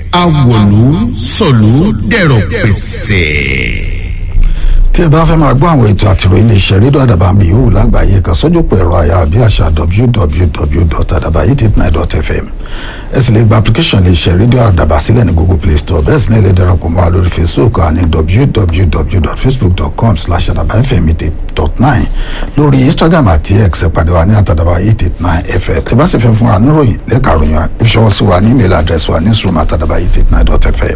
awòlú sọ̀lú dẹ̀rọ̀ pẹ̀sẹ̀ tí ẹ bá fẹ́ máa gbọ́ àwọn ètò àtìròyìn iléeṣẹ́ rédíò àdàbà ń bí yòówù lágbàáyé kan sójú pé ẹ̀rọ ayárabíàṣá www.adabayitipnai.fm ẹ sì lè gba application iléeṣẹ́ rédíò àdàbà sílẹ̀ ní google play store bẹ́ẹ̀ sì ní ilé darapọ̀ mọ́ wa lórí facebook àní www.facebook.com slash adabayfm dot nine lórí instagram àti x ẹ pàdé wa ní àtàdàbà eight eight nine fm tí bá sì fẹ́ fún wa níròyìn lẹ́ka ròyìn ìṣọwọ́ sí wa ní email address wa newsroom àtàdàbà eight eight nine dot fm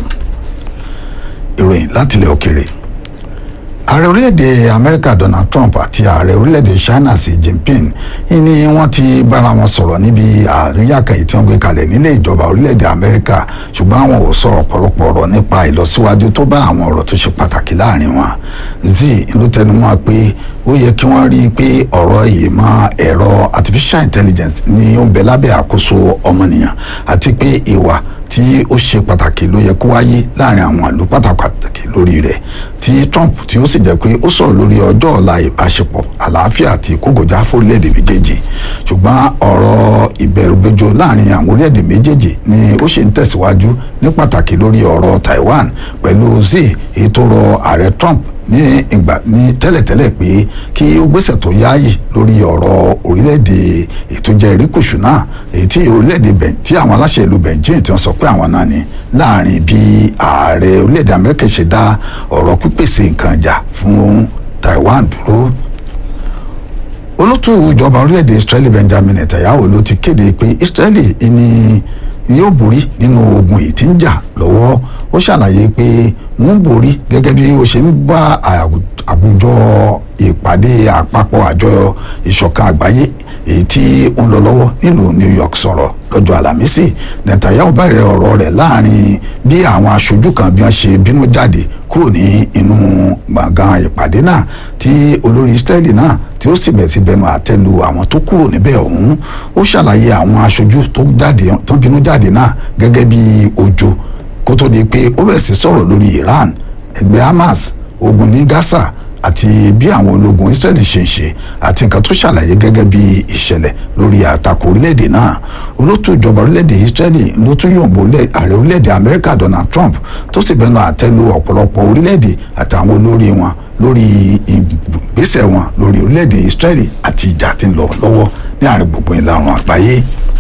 ìròyìn láti ilẹ̀ òkèrè ààrẹ orílẹ̀-èdè amẹ́ríkà donald trump àti ààrẹ orílẹ̀-èdè china xi jinping ni wọ́n ti bára wọn sọ̀rọ̀ níbi àríyá kan yìí tí wọ́n gbé kalẹ̀ nílé ìjọba orílẹ̀-èdè amẹ́ríkà ṣùgbọ́n àwọn ò sọ ọ̀pọ̀lọpọ̀ ọ̀rọ̀ nípa ìlọsíwájú tó bá àwọn ọ̀rọ̀ tó ṣe pàtàkì láàrin wọn xi ló tẹnumọ́ pé ó yẹ kí wọ́n rí i pé ọ̀rọ̀ ìmọ̀ ẹ̀rọ artificial intelligence ni ó ń bẹ lábẹ́ àkóso ọmọnìyàn àti pé ìwà tí ó ṣe pàtàkì ló yẹ kó wáyé láàrin àwọn ìlú pàtàkì lórí rẹ̀ tí Trump tí ó sì jẹ́ pé ó sọ̀rọ̀ lórí ọjọ́ ọ̀la ìbáṣepọ̀ àlàáfíà àti kógojá fórílẹ̀-èdè méjèèjì ṣùgbọ́n ọ̀rọ̀ ìbẹ̀rùbojo láàrin àwọn orílẹ̀-èdè méjèèjì ni ó ṣe ń tẹ̀síwájú ní pàtàkì lórí ọ̀rọ̀ Taiwan pẹ̀lú Xi èyí tó rọ ààrẹ Trump ní ìgbà ní tẹ́lẹ̀tẹ́lẹ̀ pé kí ó gbésẹ̀ tó yáàyè lórí ọ̀rọ̀ orílẹ̀-èdè ètò jẹ́ erékùṣù náà èyí tí orílẹ̀-èdè bẹ̀ tí àwọn aláṣẹ ìlú Beijing tí wọ́n sọ pé àwọn náà ni láàrin bí ààrẹ orílẹ̀-èdè Amẹ́ríkà ṣe dá ọ̀rọ̀ pípèsè nǹkan jà fún Taiwan dúró olótú ìjọba orílẹ̀-èdè Israeli Benjamin Netanyahu ló ti kéde pé Israeli ni yóò borí nínú ogun yìí tí ń jà lọ́wọ́ ó ṣàlàyé pé wọ́n borí gẹ́gẹ́ bí ó ṣe ń bá àwùjọ ìpàdé àpapọ̀ àjọ ìṣọ̀kan àgbáyé èyí tí ó ń lọ lọ́wọ́ nílùú New York sọ̀rọ̀ lọ́jọ́ àlàmísì Netanyahu bẹ̀rẹ̀ ọ̀rọ̀ rẹ̀ láàrin bí àwọn aṣojú kan bí wọ́n ṣe bínú jáde kúrò ní inú gbọ̀ngàn ìpàdé náà tí olórí Israeli náà tí ó sì bẹ̀ sí bẹnu àtẹ́lu àwọn tó kúrò níbẹ̀ ọ̀hún ó ṣàlàyé àwọn aṣojú tó jáde tó bínú jáde náà gẹ́gẹ́ bí ojo kó tó di pé ó bẹ̀rẹ̀ sí sọ̀rọ̀ lórí Iran ẹgbẹ́ Hamas ogun ní Gaza àti bí àwọn ológun Israeli ṣe ń ṣe àti nǹkan tó ṣàlàyé gẹ́gẹ́ bí ìṣẹ̀lẹ̀ lórí àtakò orílẹ̀-èdè náà olótú ìjọba orílẹ̀-èdè Israeli ló tún yòǹbó ààrẹ orílẹ̀-èdè Amẹ́ríkà Donald Trump tó sì bẹnu àtẹ́lu ọ̀pọ̀lọpọ̀ orílẹ̀-èdè àtàwọn olórí wọn lórí ìgbésẹ̀ wọn lórí orílẹ̀-èdè Israeli àti ìjà tí ń lọ lọ́wọ́ ní àárín gbogbo ìlà oòrùn àgbáyé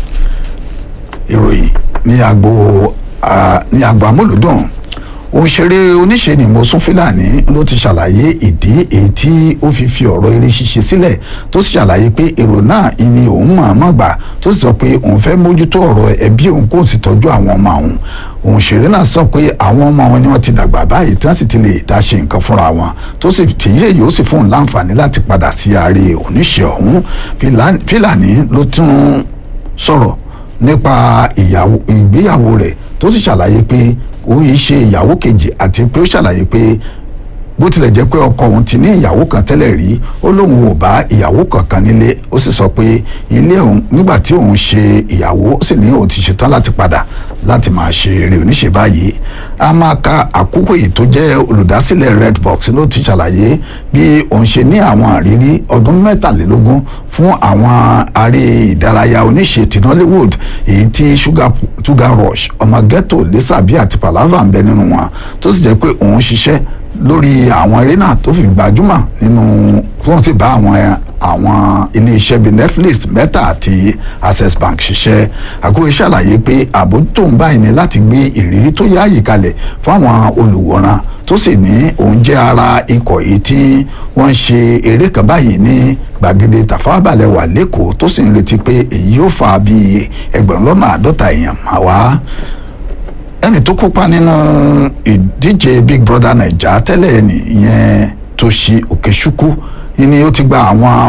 ìròyìn ní agbo ní agbo amúlùdùn òṣèré oníṣe ni Mọ́sún Fílàní ló ti ṣàlàyé ìdí èyí tí ó fi fi ọ̀rọ̀ eré ṣíṣe sílẹ̀ tó sì ṣàlàyé pé èrò náà ni òun mọ̀ọ́mọ̀ gbà tó sì sọ pé òun fẹ́ mójútó ọ̀rọ̀ ẹbí òun kò sì tọ́jú àwọn ọmọ òun òṣèré náà sọ pé àwọn ọmọ wọn ni wọ́n ti dàgbà báyìí tí wọ́n sì ti lè dá ṣe nǹkan fúnra wọn tó sì tìyẹ yóò sì fún un láǹfààní láti padà sí ààrẹ oníṣe ọ̀hún Fílàní ló tún sọ̀rọ̀ nípa ìgbéyàwó rẹ̀ tó sì ṣàlàyé pé ó yìí ṣe ìyàwó kejì àti pé ó ṣàlàyé pé bó tilẹ̀ jẹ́ pé ọkọ òun ti ní ìyàwó kan tẹ́lẹ̀ rí ó lóun ò bá ìyàwó kankan nílé ó sì sọ pé ilé òun nígbà tí òun ṣe ìyàwó ó sì ní òun ti ṣetán láti padà láti máa ṣe eré oníṣe báyìí a máa ka àkókò yìí tó jẹ́ olùdásílẹ̀ Redbox ló ti ṣàlàyé bí òun ṣe ní àwọn àrírí ọdún mẹ́tàlélógún fún àwọn aré ìdárayá oníṣe ti Nollywood èyí tí Sugar Rush ọmọ ghetto Lisabi àti Palava ń bẹ nínú wọn tó sì jẹ́ pé òun ṣiṣẹ́ lórí àwọn eré náà tó fi gbajúmọ̀ nínú wọ́n ti bá àwọn àwọn iléeṣẹ́ bíi Netflix Meta àti Access Bank ṣiṣẹ́ àkóyè ṣàlàyé pé àbójútó ń báyìí ní láti gbé ìrírí tó yáàyè kalẹ̀ fáwọn olùwòran tó sì ní òun jẹ́ ara ikọ̀ yìí tí wọ́n ń ṣe eré kan báyìí ní gbàgede Tafawa wà lẹ́kọ̀ọ́ tó sì ń retí pé èyí yóò fa bíi ẹgbẹ̀rún lọ́nà àádọ́ta èèyàn máa wá ẹni tó kópa nínú ìdíje Big Brother Naija tẹ́lẹ̀ nìyẹn Toshi Okechukwu ni ó ti gba àwọn